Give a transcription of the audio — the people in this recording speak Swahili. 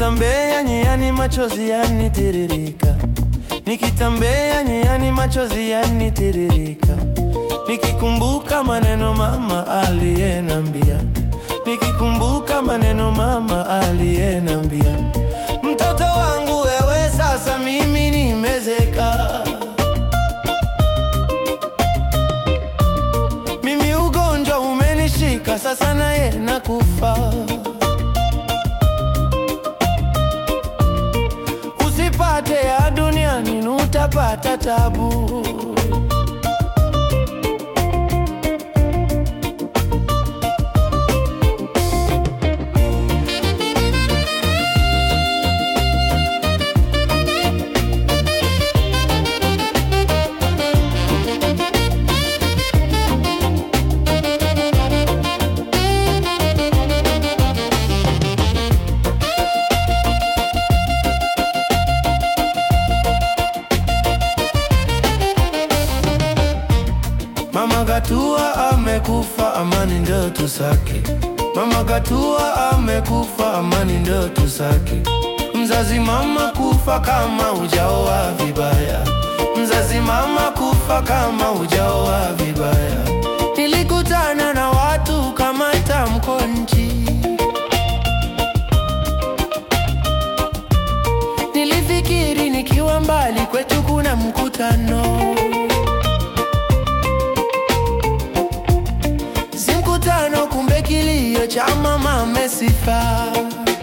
Nikitambea njiani machozi yanitiririka, nikitambea njiani machozi yanitiririka, nikikumbuka maneno mama aliyenambia, nikikumbuka maneno mama aliyenambia, mtoto wangu wewe, sasa mimi nimezeka, mimi ugonjwa umenishika, sasa naye nakufa. Usipate ya duniani utapata tabu. Mama Gatua amekufa, amani ndio tusake. Mama Gatua amekufa, amani ndio tusake. Mzazi mama kufa kama ujaoa vibaya, mzazi mama kufa kama ujaoa vibaya. Nilikutana na watu kama tamko nchi, nilifikiri nikiwa mbali kwetu kuna mkutano Si mkutano, kumbe kilio cha mama amesifa.